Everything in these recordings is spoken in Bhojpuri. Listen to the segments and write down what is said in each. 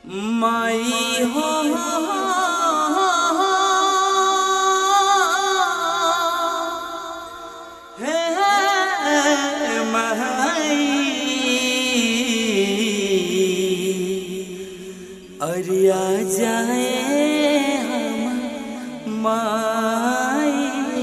माई हो हे माई अरिया जाए हम माई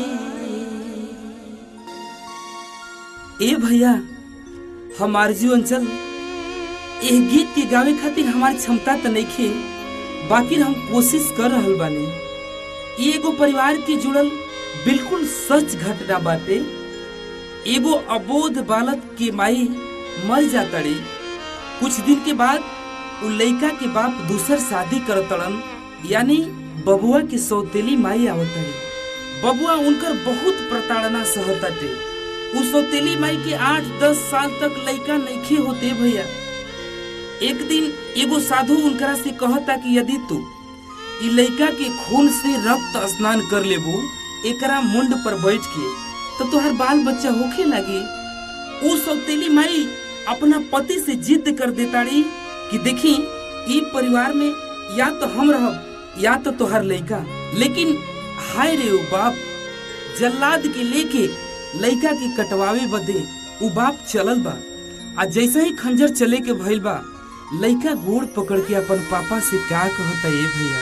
ए भैया हमार जीवन चल एह गीत के गावे खातिर हमार क्षमता त नइखे बाकी हम कोशिश कर रहल बानी ई एगो परिवार के जुड़ल बिल्कुल सच घटना बाटे एगो अबोध बालक के माई मर जातड़ी कुछ दिन के बाद उ लइका के बाप दूसर शादी करतड़न यानी बबुआ के सौतेली माई आवतड़ी बबुआ उनकर बहुत प्रताड़ना सहताटे उ सौतेली माई के आठ दस साल तक लइका नइखे होते भैया एक दिन एगो साधु उनकरा से कहता कि यदि तू इ लइका के खून से रक्त स्नान कर लेबू एकरा मुंड पर बैठ के तो तोहर बाल बच्चा होखे लागी उ सौतेली माई अपना पति से जिद कर देताड़ी कि देखी ई परिवार में या तो हम रहब या तो तोहर लइका लेकिन हाय रे उ बाप जल्लाद के लेके लइका के कटवावे बदे उ बाप चलल बा आ जैसे ही खंजर चले के भइल बा लइका गोड़ पकड़ के अपन पापा से का कहता ए भैया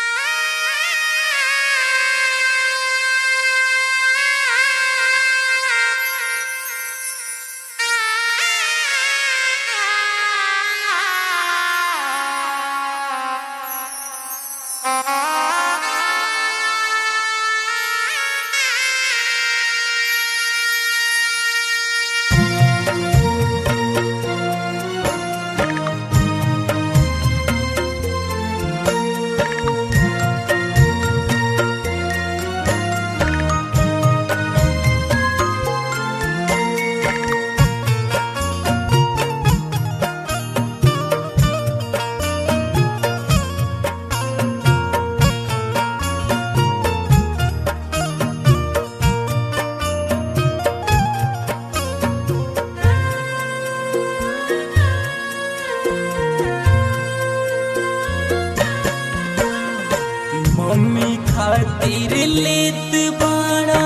मम्मी खातिर लेत बड़ा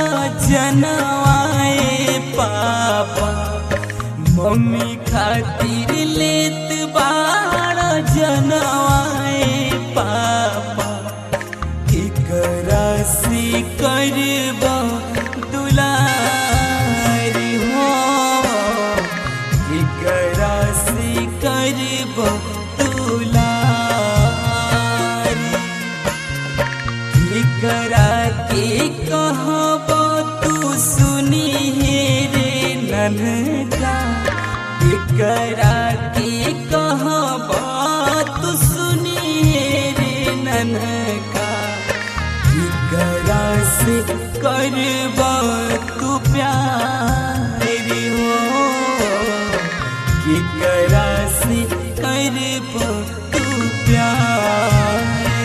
जनवाए पापा मम्मी खातिर लेत बड़ा जनवाए पापा एकरा से करबा दुलारी हो एकरा से करबा दुलारी एकरा के कहब तू सुनी हे रे ननका एकरा के कहब तू सुनी हे रे ननका एकरा से करब तू प्यार हो केकरा से करब तू प्यार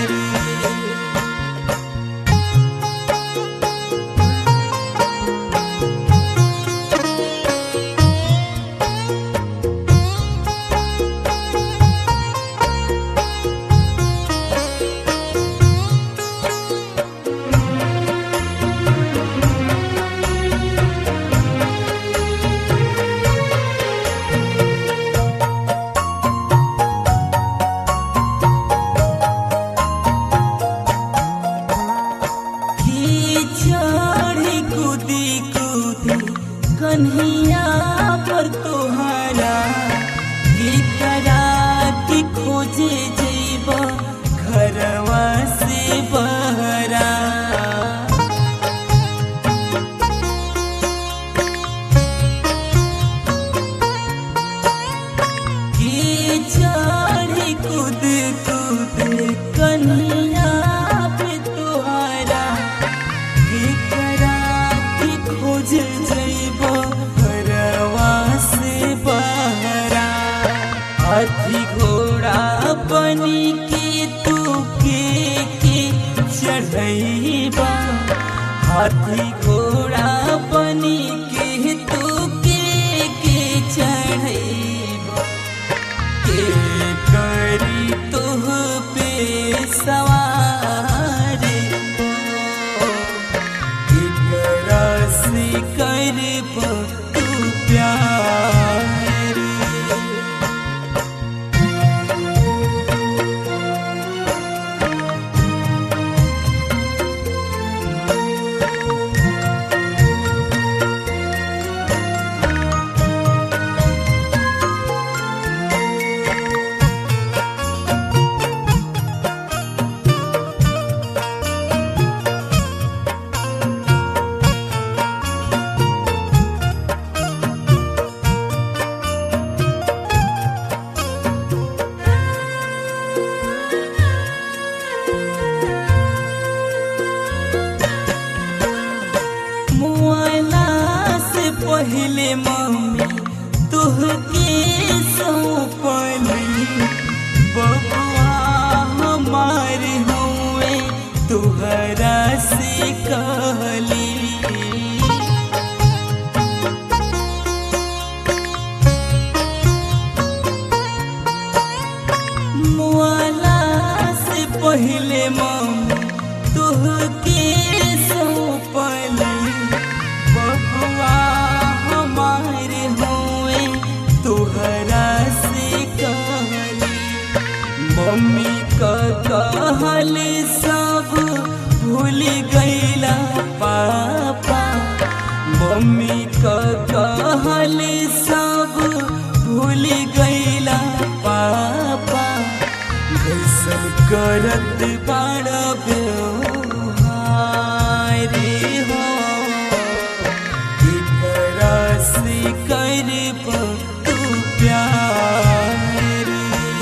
की चढ़ी कूदी कूदी कन्हैया पर तोहरा की करा की खोजे जैब घरवा से बहरा की चढ़ी कूद कूद कन्हैया पे तोहरा एकरा की खोज जैब घरवा से बहरा हाथी घोड़ा बनी के तू के के चढ़ैबा हाथी घोड़ा बनी के तू के के चढ़ैबा के करी तोह मुआला से पहले मम्मी तुहके सौंपली बबुआ हमारे होए तुहरा से कहली मम्मी का कहल सब भूल गईला पापा मम्मी का कहल सब भूल गईला पापा कैसन करत बाड़ व्यवहार हो एकरा से करब तू प्यार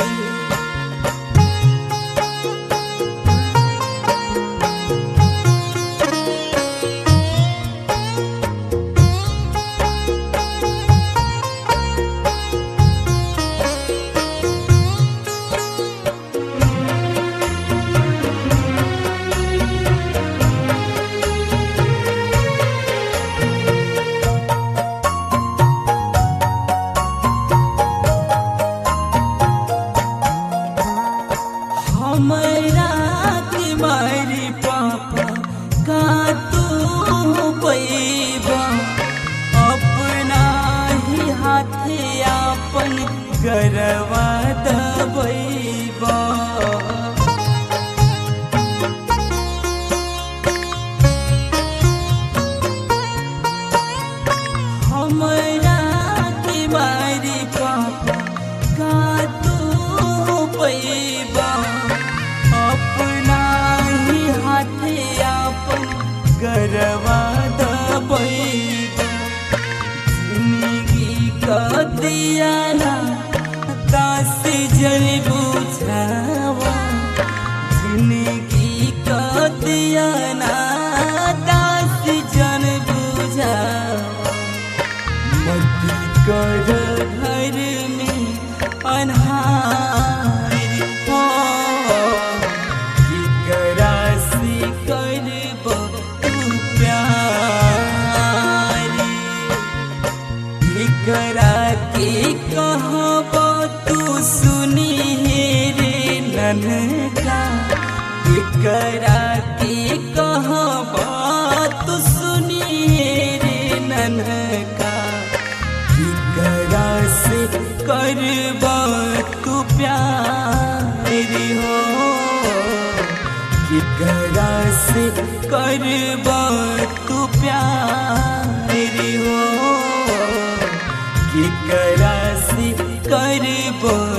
हमरा के मारी पापा का तू पैबा अपना ही हाथे आपन गरवा दबैबा हमरा के मारी पापा का तू पैबा अपना ही हाथे आपन गरवा दबैबा जिंदगी का दियाना दास जल बुझावा जिंदगी का दियाना दास जन बुझावा मत कर घर में अन्हार हो केकरा से करब तू प्यार केकरा के कहब तू सुनी रे ननका केकरा के कहब तू सुनी रे ननका केकरा से करब तू प्यार हो केकरा से करब तू प्यार हो केकरा से करब